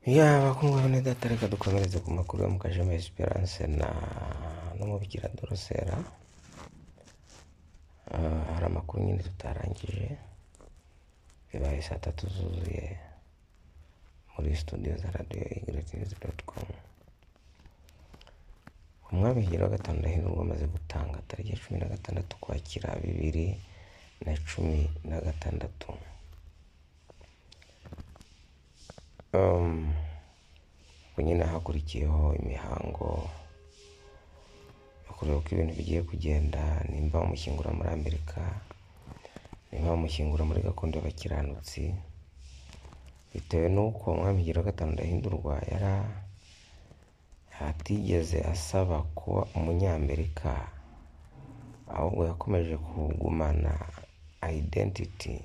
ya bakundwa bene data reka dukomereze ku makuru yo mu kajama esperance na n'umubikira dorosera Ah, hari amakuru nyine tutarangije bibaye saa tatu zuzuye muri studio za radiyo igreti nizi doti komu umwami higiro wa gatanu ndahiro wamaze gutanga tariki ya cumi na gatandatu ukwakira bibiri na cumi na gatandatu Um, ubwo nyine hakurikiyeho imihango yo kureba uko ibintu bigiye kugenda nimba umushyingura muri amerika nimba umushyingura muri gakondo y'abakiranutsi bitewe n'uko umwami higiro wa gatanu ndahindurwa yari a- atigeze asaba kuba umunyamerika ahubwo yakomeje kugumana identity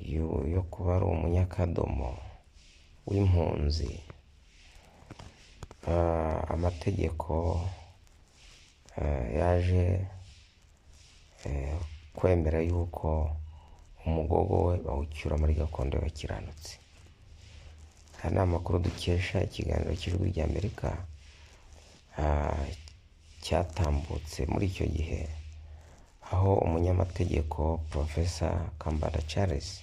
yo- yo kuba ari umunyakadomo w'impunzi Ah, amategeko ah, yaje eh, kwemera yuko umugogo we bawucyura muri gakondo y'abakiranutsi aya ni amakuru dukesha ikiganiro cy'ijwi ry'amerika ah, cyatambutse muri icyo gihe aho umunyamategeko porofesa kambanda charles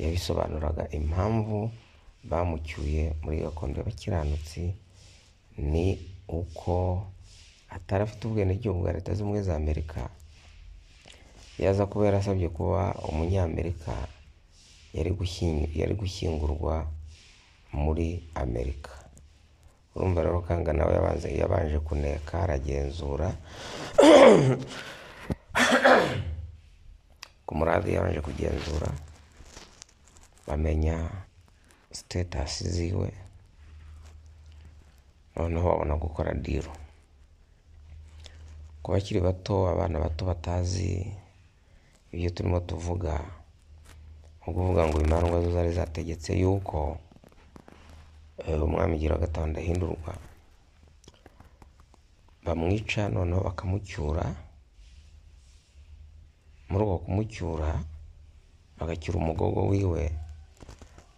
yabisobanuraga impamvu bamucyuye muri gakondo y'abakiranutsi ni uko atari afite ubwenegihugu bwa leta z'ubumwe za amerika yaza kuba yarasabye kuba umunyamerika yari gushying- yari gushyingurwa muri amerika urumva rero kanga nawe yabanze yabanje kuneka aragenzura ku muradi yabanje kugenzura bamenya sitetasi ziwe noneho babona gukora diro ku bakiri bato abana bato batazi ibyo turimo tuvuga ni ukuvuga ngo imandwa zo zari zategetse yuko eh, umwami gira gatanu ndahindurwa bamwica noneho bakamucyura muri uko kumucyura bagacyura umugogo wiwe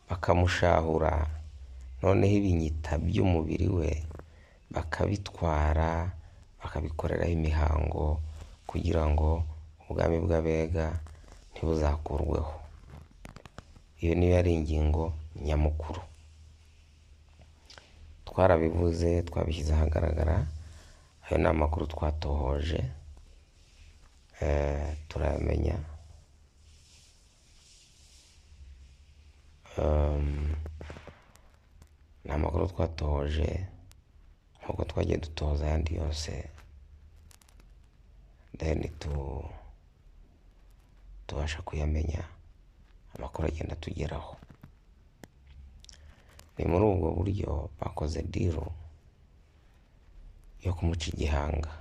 bakamushahura noneho ibinyita by'umubiri we bakabitwara bakabikoreraho imihango kugira ngo ubwami bw'abega ntibuzakurweho iyo niyo yari ingingo nyamukuru twarabivuze twabishyize ahagaragara ayo ni amakuru twatohoje eh, turayamenya Um, ni amakuru twatohoje nk'uko twagiye dutoza ayandi yose then tu tubasha kuyamenya amakuru agenda atugeraho ni muri ubwo buryo bakoze diro yo kumuca igihanga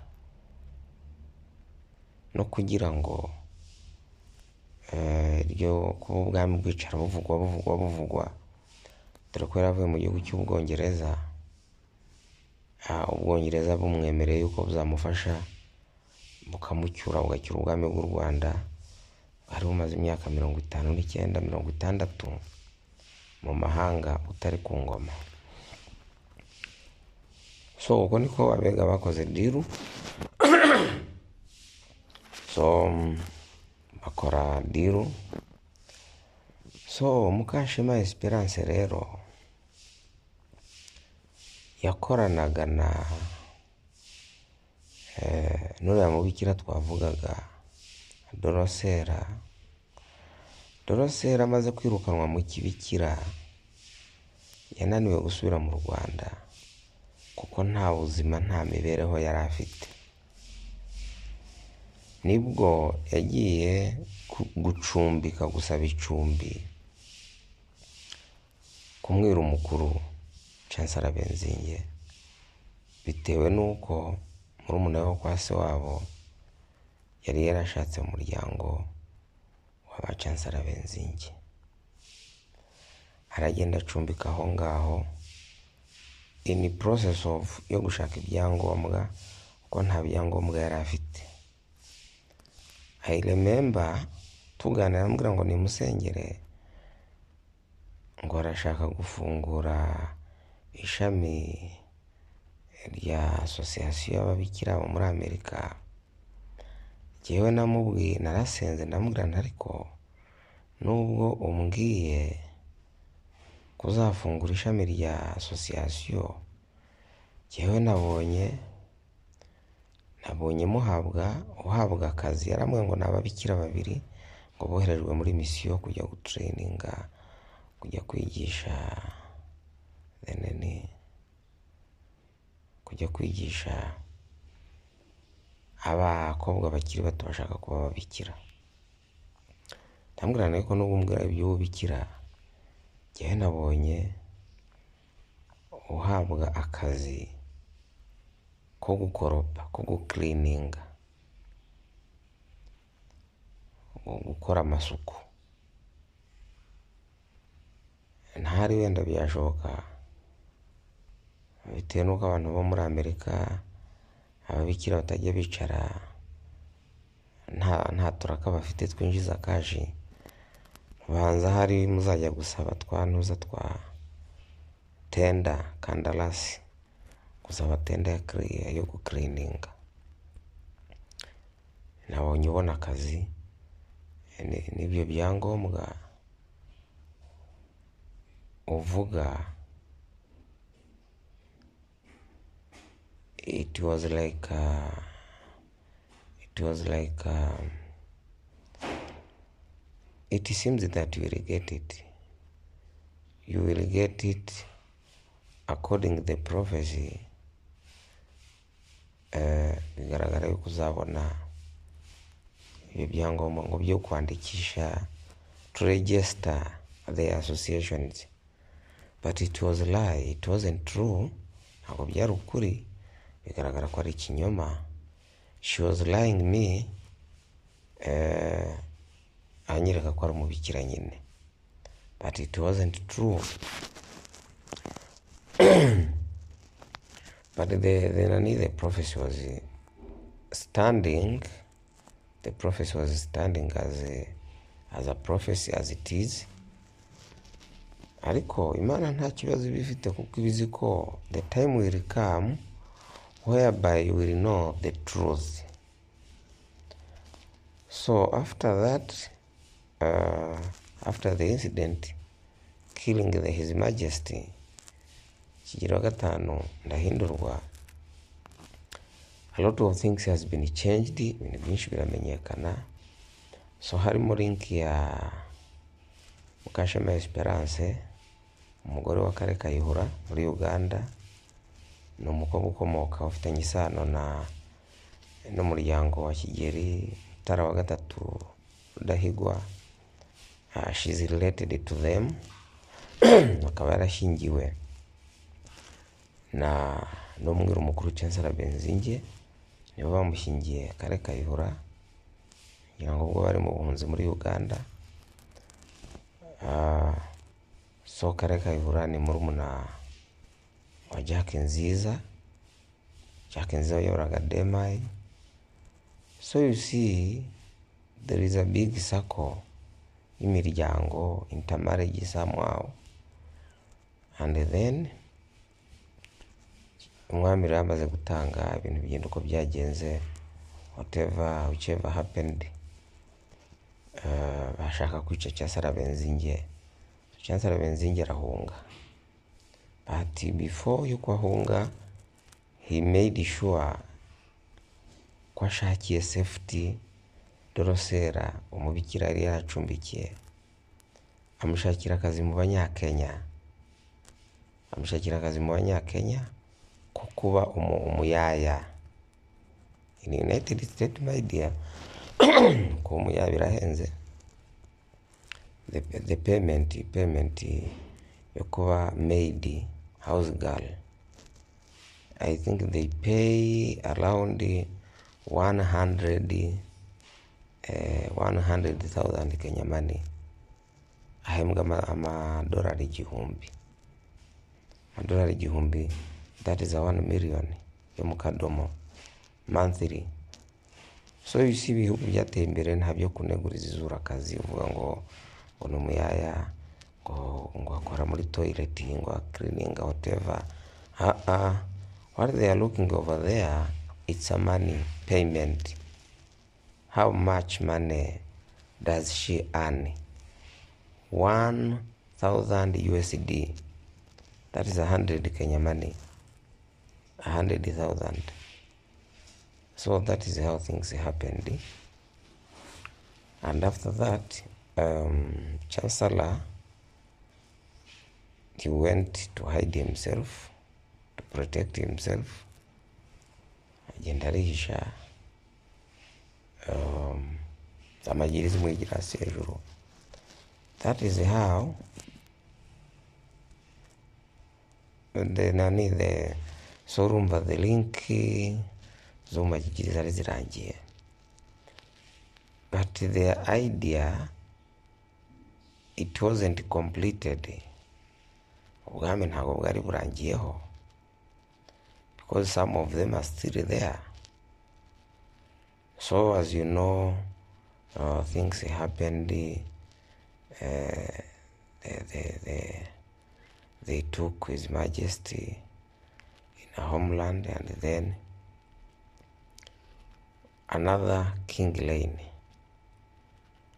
no kugira ngo eh, iryo kuba ubwami bwicara buvugwa buvugwa buvugwa dore ko yari avuye mu gihugu cy'ubwongereza ah, ubwongereza bumwemereye yuko buzamufasha bukamucyura bugacyura ubwami bw'u rwanda bwari bumaze imyaka mirongo itanu n'icyenda mirongo itandatu mu mahanga utari ku ngoma so uko niko abega bakoze diru so mm, bakora diru so mukashema esperance rero yakoranaga na eh, n'uriya mubikira twavugaga dorosera dorosera amaze kwirukanwa mu kibikira yananiwe gusubira mu rwanda kuko nta buzima nta mibereho yari afite nibwo yagiye ku- gucumbika gusaba icumbi kumwira umukuru cansara benzinge bitewe n'uko murumuna we wo kwa se wabo yari yarashatse mu muryango wa ba cansara benzinge aragenda acumbika aho ngaho in process of yo gushaka ibyangombwa kuko nta byangombwa yari afite I remember tuganira amubwira ngo nimusengere ngo barashaka gufungura ishami rya asosiyasiyo y'ababikira bo muri amerika njyewe namubwiye narasenze ndamubwira nti ariko nubwo umbwiye kuzafungura ishami rya asosiyasiyo njyewe nabonye nabonye muhabwa uhabwa akazi yarambwiye ngo ni ababikira babiri ngo boherejwe muri misiyo kujya gutreyininga kujya kwigisha deneni kujya kwigisha abakobwa bakiri bato bashaka kuba ababikira ndamubwira ariko nubwo umbwira iby'ububikira njyewe nabonye uhabwa akazi ko gukoropa ko gukirininga gukora amasuku ntari wenda byashoboka bitewe n'uko abantu bo muri amerika ababikira batajya bicara nta nta turaka bafite twinjiza kashi banza hari muzajya gusaba twantuza twa tenda kandarasi gusaba tenda ya kiriya yo gukirininga nabonye ubona akazi ni- n'ibyo byangombwa uvuga it was like uh, it was like um, it seems that you will get it you will get it according to the prophecy Eh, bigaragara yuko uzabona ibyo byangombwa ngo byo kwandikisha to register the associations but it was lie it wasn't true ntabwo byari ukuri bigaragara ko ari ikinyoma she was lying me eh, anyereka ko ari umubikira nyine but it wasn't true but the, the, nani, the prophecy was eh, standing the prophecy was standing as a, as a prophecy as it is ariko imana nta kibazo iba ifite kuko iba izi ko the time will come whereby you will know the truth so after that uh, after the incident killing the his majesty kigero wa gatanu ndahindurwa a lot of things has been changed ibintu byinshi biramenyekana so harimo link ya mukashema esperance umugore wa kare kayihura muri uganda ni umukobwa ukomoka ufitanye isano na n'umuryango wa kigeri mutara wa gatatu rudahigwa uh, she's related to them akaba yarashyingiwe na n'umwiru mukuru Chancellor Benzinge nibo bamushyingiye kare kayihura ngira ngo ubwo bari mu buhunzi muri Uganda Ah, so kare kayihura ni murumuna wa Jack Nziza Jack Nziza wayoboraga Demayi so you see there is a big circle y'imiryango intermarriage somehow and then umwami rero amaze gutanga ibintu bigenda uko byagenze whatever whichever happened eh, bashaka kwica Chancellor Benzinge Chancellor Benzinge arahunga but before yuko ahunga he made sure ko ashakiye safety dorosera umubikira yari yaracumbikiye amushakira akazi mu banyakenya amushakira akazi mu banyakenya ko kuba umu- umuyaya in united states my dear kuba umuyaya birahenze the, the payment payment yo kuba maid house girl i think they pay around 100 eh, 100,000 kenya money ahembwa ama- amadolari igihumbi amadolari igihumbi that is a 1 million yo mu kadomo monthly so you see ibihugu byateye imbere nta byo kuneguriza izura akazi uvuga ngo ngo ni umuyaya ngo ngo ako bakora muri toileting or cleaning or whatever ah ah what they are looking over there it's a money payment how much money does she earn 1000 usd that is 100 kenya money 100000 so that is how things happened and after that um, chancellor he went to hide himself to protect himself agenda arihisha um, amagiri z'umwigira hasi hejuru that is how the nani the so urumva the link zo mu magigiri zari zirangiye but their idea it wasn't completed ubwami ntabwo bwari burangiyeho because some of them are still there so as you know uh, things happened uh, they, they, they, they took his majesty in a homeland and then another king lane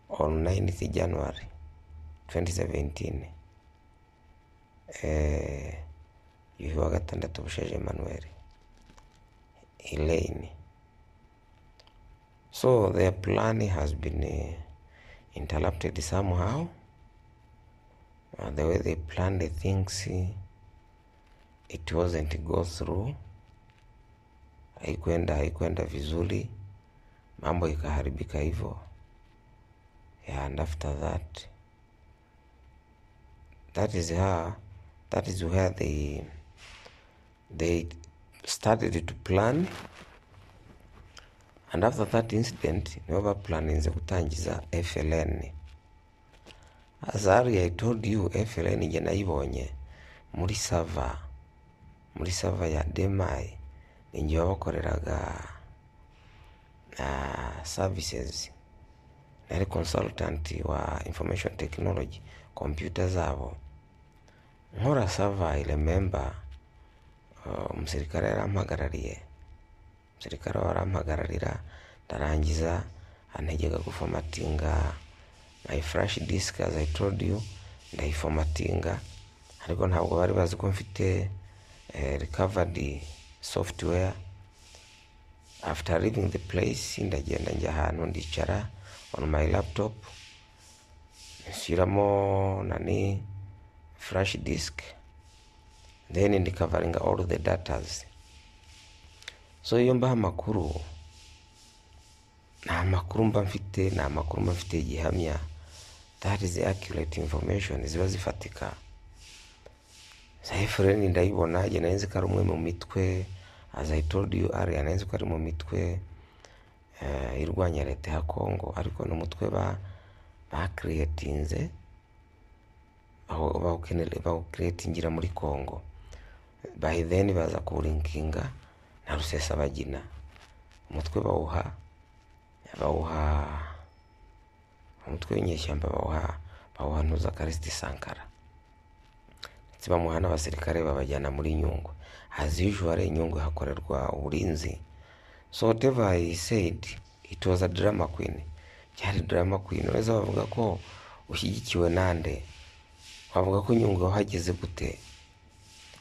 on 9th january 2017 eh, yuhi wa gatandatu bushaje emmanuel elaine so their plan has been uh, interrupted somehow uh, the way they planned the things uh, it wasn't go through haikwenda haikwenda vizuri mambo ikaharibika hivyo yeah, and after that that is how that is where they they started to plan and after that incident nibo baplaninze gutangiza fln as earlier i told you fln nge nayibonye muri sava muri sava ya demai ninge babakoreraga uh, services nari consultant wa information technology computer zabo nkora sava i remember uh, umusirikare yarampagarariye umusirikare warampagararira ndarangiza antegeka gufomatinga my flash disk as i told you ndayifomatinga ariko ntabwo bari bazi ko mfite eh, recovered software after leaving the place ndagenda njya ahantu ndicara on my laptop nshyiramo nani flash disk then ndikavaringa all the datas so iyo mbaha amakuru nta makuru mba mfite nta makuru mba mfite gihamya that is accurate information ziba zifatika sahifureni ndayibona njye nari nzi ko ari umwe mu mitwe as i told you earlier nari nzi ko ari mu mitwe eh, irwanya leta ya kongo ariko ni umutwe ba bakiriyetinze bawukiretingira muri kongo by then baza kuwurinkinga na rusesabagina umutwe bawuha bawuha umutwe w'inyeshyamba bawuha bawuha ntuzakaresti sankara ndetse bamuha n'abasirikare babajyana muri nyungwe as usual inyungwe hakorerwa uburinzi so whatever he said it was a drama queen byari drama queen uretse bavuga ko ushyigikiwe nande wavuga ko nyungwe wahageze gute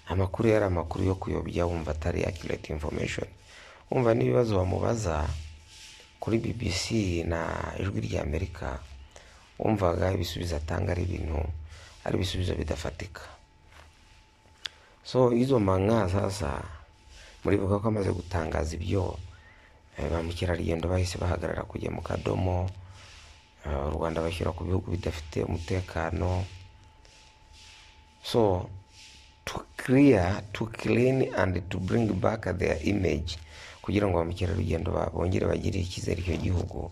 amakuru yari amakuru yo kuyobya wumva atari accurate information wumva n'ibibazo bamubaza kuri bbc na ijwi rya amerika wumvaga ibisubizo atanga ari ibintu ari ibisubizo bidafatika so izo manga sasa muribuka ko amaze gutangaza ibyo eh, ba mukerarugendo bahise bahagarara kujya mu kadomo eh, u rwanda bashyira ku bihugu bidafite umutekano so to clear to clean and to bring back their image kugira ngo bamukerarugendo bongere bagire icyizere icyo gihugu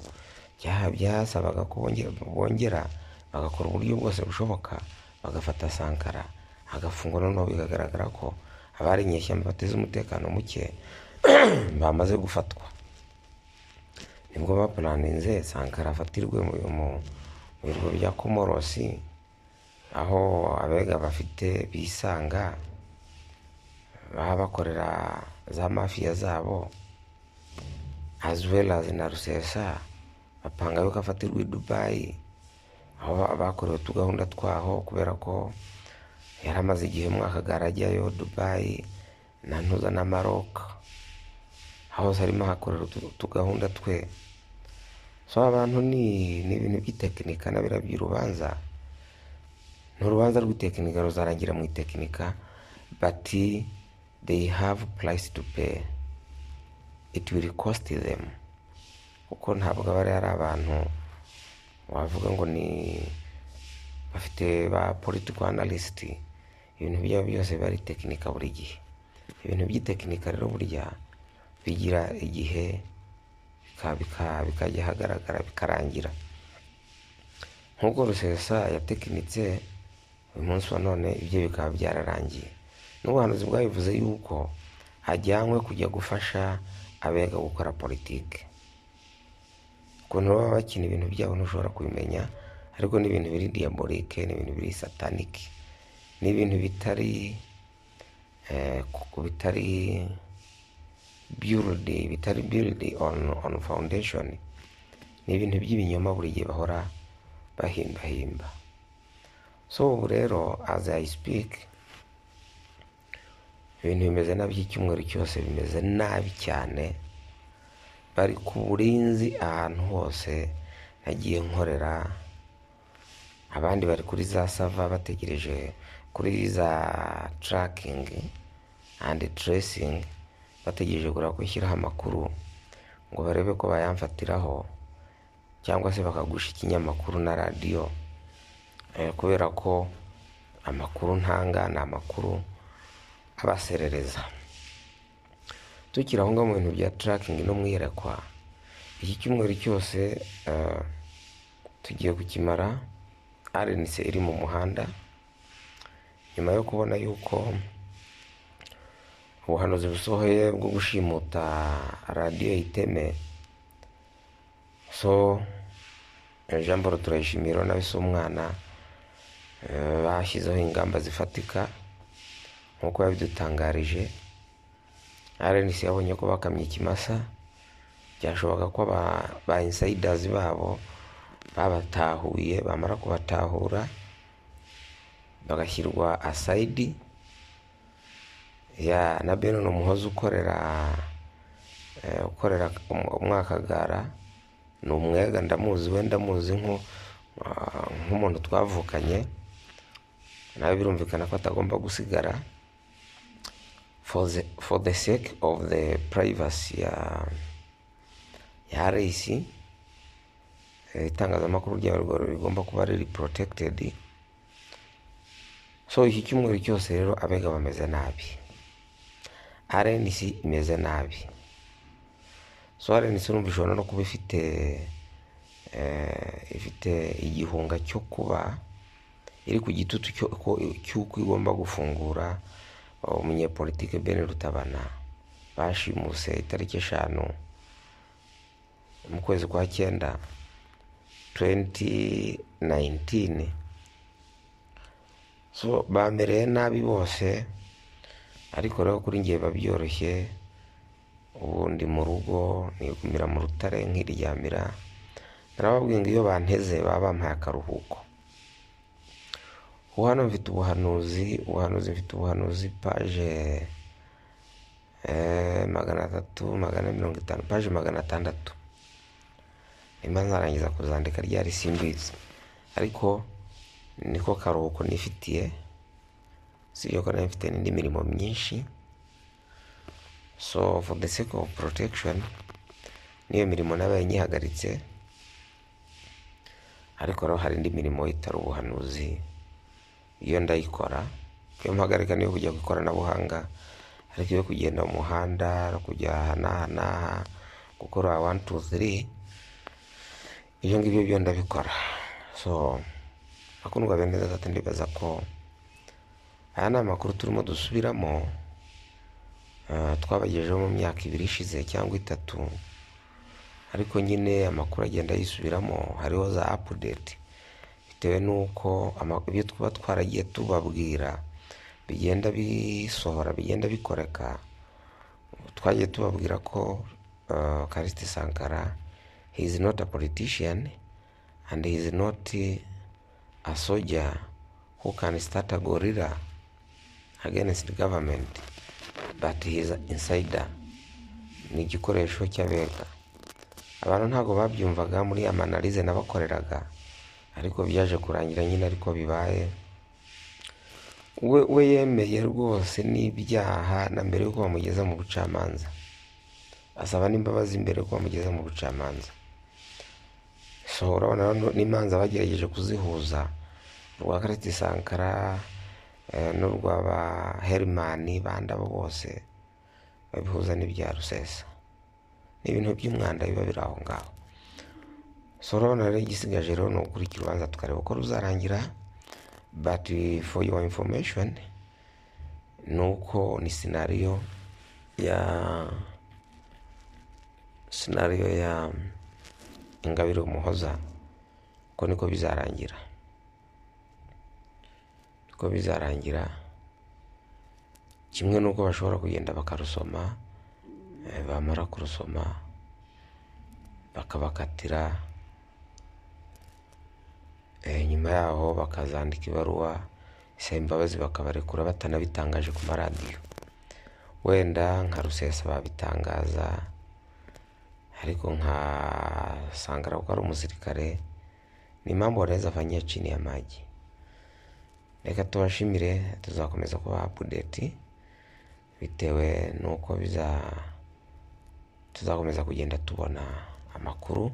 byasabaga ko bongera bagakora uburyo bwose bushoboka bagafata sankara agafungwa noneho bikagaragara ko abari inyeshyamba bateze umutekano muke bamaze gufatwa nibwo bapuraninze sankara afatirwe mu bigo bya komorosi aho abega bafite bisanga baba bakorera za mafiya zabo as well as na rusesa bapanga yuko afatirwa i dubayi aho bakorewe utugahunda twaho kubera ko yari amaze igihe mwakagara ajyayo dubayi na ntuza na maroka hose harimo hakorera utu- utugahunda twe so abantu ni ni ibintu by'itekinika na biriya by'urubanza ni urubanza rw'itekinika ruzarangira mu itekinika bati they have price to pay it will cost them kuko ntabwo aba ari abantu wavuga ngo ni bafite ba political analyst ibintu byabo byose biba ari tekinika buri gihe ibintu by'itekinika rero burya bigira igihe bika- bika- bikajya ahagaragara bikarangira nk'uko rusesa yatekinitse uyu munsi wa none ibye bikaba byararangiye n'ubuhanuzi bwabivuze yuko hajyanywe kujya gufasha abega gukora politike ukuntu baba bakina ibintu byabo ntushobora kubimenya ariko ni ibintu biri diyaborike ni ibintu biri satanike ni ibintu bitari eh, ku- bitari build bitari build on, on foundation ni ibintu by'ibinyoma buri gihe bahora bahimbahimba so ubu rero as i speak ibintu bimeze nabi iki cyumweru cyose bimeze nabi cyane bari ku burinzi ahantu hose nagiye nkorera abandi bari kuri za sava bategereje kuri za tarakingi andi teresingi bategereje kureba ko ishyiraho amakuru ngo barebe ko bayamfatiraho cyangwa se bakagusha ikinyamakuru na radiyo Eh, kubera ko amakuru ntanga ni amakuru abaserereza tukiri aho ngaho mu bintu bya tarakingi n'umwiyerekwa iki cyumweru cyose eh, tugiye kukimara arenise iri mu muhanda nyuma yo kubona yuko ubuhanuzi busohoye bwo gushimuta radiyo iteme so eh, jean paul turayishimira nawe si umwana eh, bashyizeho ingamba zifatika nk'uko yabidutangarije RNC yabonye ko bakamye ikimasa byashoboka ko ba, ba insiders babo babatahuye bamara kubatahura bagashyirwa aside ya na Benon Umuhoza ukorera eh, ukorera um- umwakagara ni umwega ndamuzi we ndamuzi nko ah, nk'umuntu twavukanye nawe birumvikana ko atagomba gusigara for the, for the sake of the privacy ya, ya RC eh, itangazamakuru ryabo rwo rigomba kuba riri protected so iki cyumweru cyose rero abega bameze nabi RNC imeze nabi so RNC urumva ishobora no kuba ifite eh, ifite igihunga cyo kuba iri ku gitutu cyo- ko- cy'uko igomba gufungura uh, umunyepolitike Ben Rutabana bashimuse itariki eshanu mu kwezi kwa cyenda 2019 so bamereye nabi bose ariko rero kuri ngiye biba byoroshye ubu ndi mu rugo nigumira mu rutare nkiryamira narababwiye ngo iyo banteze baba bampaye akaruhuko ubu hano mfite ubuhanuzi ubuhanuzi mfite ubuhanuzi paje eh, magana atatu magana mirongo itanu paje magana atandatu nimba nzarangiza kuzandika ryari simbizi ariko niko karuhuko nifitiye sibyo ko nari mfite n'indi mirimo myinshi so for the sake of protection niyo mirimo nabaye nyihagaritse ariko rero hari indi mirimo itari ubuhanuzi iyo ndayikora iyo mpagarika niyo kujya ku ikoranabuhanga ariko iyo kugenda mu muhanda no kujya aha n'aha n'aha gukora wani tu ziri ibyo ngibyo byo ndabikora so akundwa bene gatatu ndibaza ko aya ni amakuru turimo dusubiramo eh, twabagejejeho mu myaka ibiri ishize cyangwa itatu ariko nyine amakuru agenda yisubiramo hariho za apudeti bitewe n'uko ama- ibyo tuba twaragiye tubabwira bigenda bisohora bigenda bikoreka twagiye tubabwira ko uh, Kariste Sankara he is not a politician and he is not uh, a soldier who can start a gorilla against government but he is an insider ni igikoresho cy'abega abantu ntabwo babyumvaga muri amanalize nabakoreraga ariko byaje kurangira nyine ariko bibaye we we yemeye rwose n'ibyaha na mbere y'uko bamugeza mu bucamanza asaba n'imbabazi mbere y'uko bamugeza mu bucamanza so urabona rero n'imanza bagerageje kuzihuza urwa kareti sankara eh, n'urwa ba herimani bandabo bose babihuza n'ibya rusesa ni ibintu by'umwanda biba biri aho ngaho so urabona rero igisigaje rero ni ukurikira urubanza tukareba uko ruzarangira but for your information ni uko ni sinariyo ya sinariyo ya ingabire umuhoza uko niko bizarangira niko bizarangira kimwe n'uko bashobora kugenda bakarusoma eh, bamara kurusoma bakabakatira eh, nyuma yaho bakazandika ibaruwa isaba imbabazi bakabarekura batanabitangaje ku maradiyo wenda nka rusesa babitangaza ariko nka sangara kuko ari umusirikare ni impamvu wanaweza fanyia chini ya maji reka tubashimire tuzakomeza kubaha update bitewe n'uko biza tuzakomeza kugenda tubona amakuru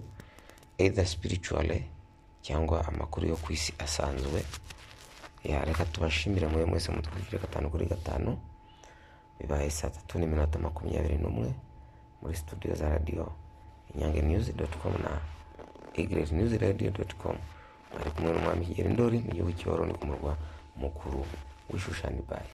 either spiritually cyangwa amakuru yo ku isi asanzwe ya reka tubashimire mwe mwese mudukurikire gatanu kuri gatanu bibaye saa tatu n'iminota makumyabiri n'umwe muri studio za radiyo inyange news dot com na egret news radio dot com bari kumwe n'umwami kigeri ndori mu gihugu cy'uburundi ku murwa mukuru w'ishushani bayi